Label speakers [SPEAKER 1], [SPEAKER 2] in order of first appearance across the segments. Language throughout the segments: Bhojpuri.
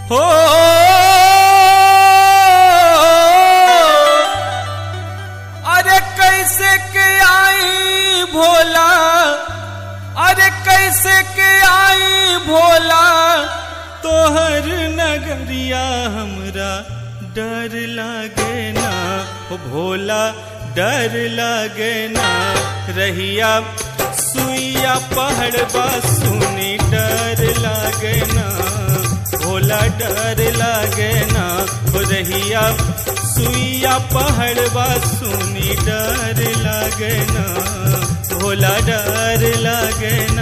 [SPEAKER 1] हो अरे कैसे के आई भोला अरे कैसे के आई भोला तोहर नगरिया हमरा डर लागे ना ओ भोला डर लागे ना रहिया सुइया पहाड़बा सुनी डर लागे ना भोला डर लागे ना हो रहिया सुइया पहाड़बा सुनी डर लागे ना भोला डर लागे ना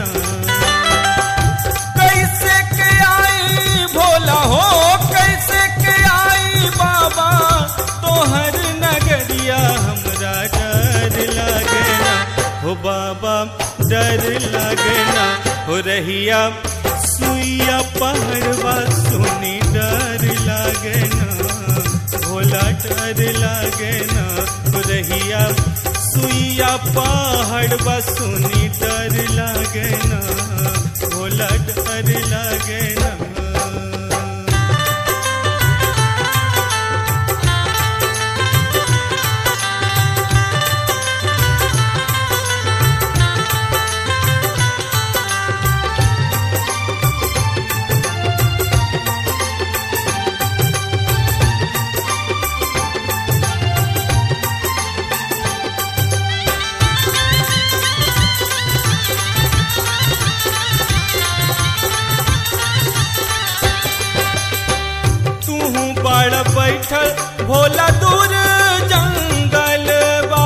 [SPEAKER 1] कैसे के आई भोला हो कैसे के आई बाबा तोहर नगरिया हमरा डर लागे ना हो बाबा डर लागे ना हो रहिया सुइया पहाड़वा सुनी डर लागे ना भोला डर लागे ना हो रहिया सुइया पहाड़वा सुनी डर लागे ना भोला डर लागे ना तू बड़ बैठल भोला दूर जंगल बा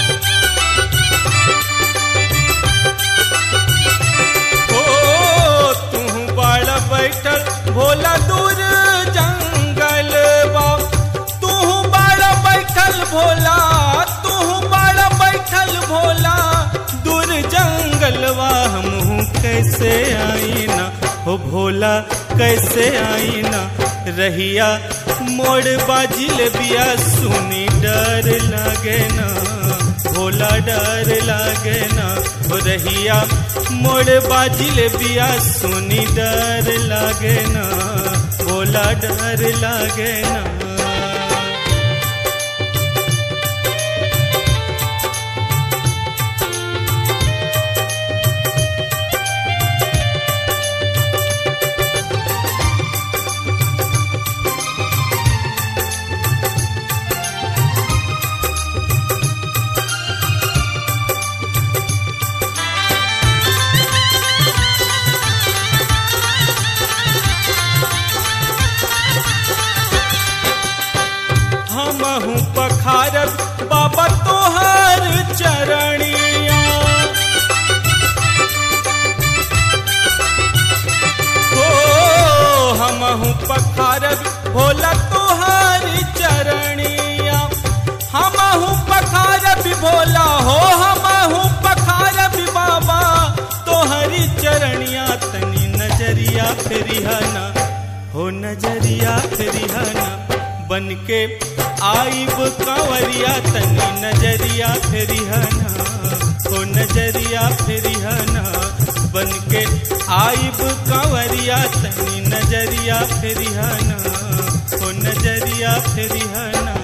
[SPEAKER 1] ओ तू बड़ बैठल भोला दूर जंगल बा तू बड़ बैठल भोला तू बड़ बैठल भोला दूर जंगलवा हमहू कैसे आई ना हो भोला कैसे आई ना रहिया मोड़ बाजिल बिया सुनी डर लागे ना भोला डर लागे ना हो रहिया मोड़ बाजिल बिया सुनी डर लागे ना भोला डर लागे ना हमहू पखारब बाबा तोहर चरणिया हो हमहू पखारब भोला तोहर चरणिया हमहू पखारब भोला हो हमहू पखारब बाबा तोहरी चरणिया तनी नजरिया फेरिहाना हो नजरिया फेरिहाना बन के आईब कंवरिया तनी नजरिया फेरिहना हो नजरिया फेरिहना बन के आईब कंवरिया तनी नजरिया फेरिहना हो नजरिया फेरिहना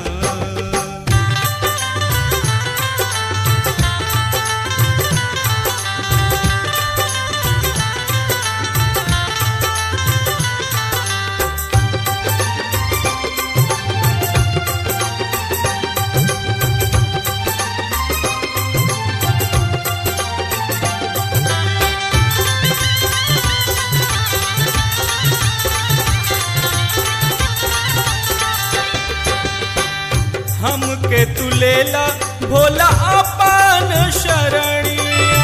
[SPEAKER 1] हमके तू लेला भोला अपन शरणिया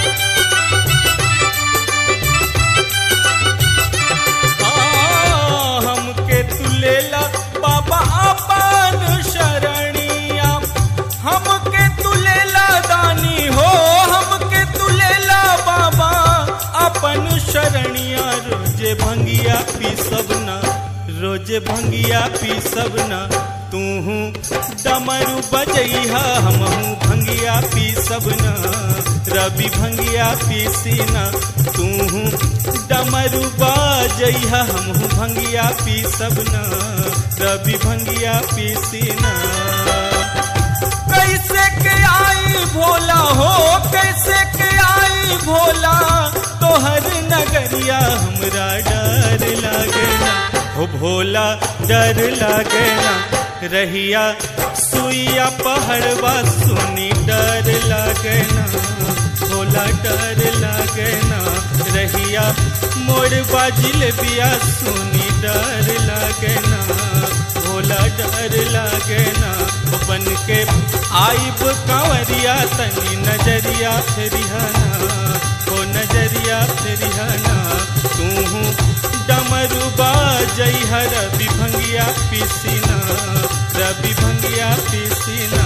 [SPEAKER 1] हाँ, हमके तू लेला बाबा अपन शरणिया हमके तू लेला दानी हो हमके तू लेला बाबा अपन शरणिया रोजे भंगिया पी सबना रोजे भंगिया पी सबना तू डमरू बजैहा हमहू भंगिया पी सबना रवि भंगिया पीसीना तू डमरू बजैहा हमहू भंगिया पी सबना रवि भंगिया पीसीना कैसे के आई भोला हो कैसे के आई भोला तोहर नगरिया हमरा डर लागे ना हो भोला डर लागे ना रहिया सुइया पहाड़वा सुनी डर लागे ना भोला डर लागे ना रहिया मोर बाजिल बिया सुनी डर लागे ना भोला डर लागे ना बन के आइब कंवरिया तनी नजरिया फेरिहाना हो नजरिया फेरिहाना तू डमरू बाजई रवि भंगिया पीसीना रवि भंगिया पीसीना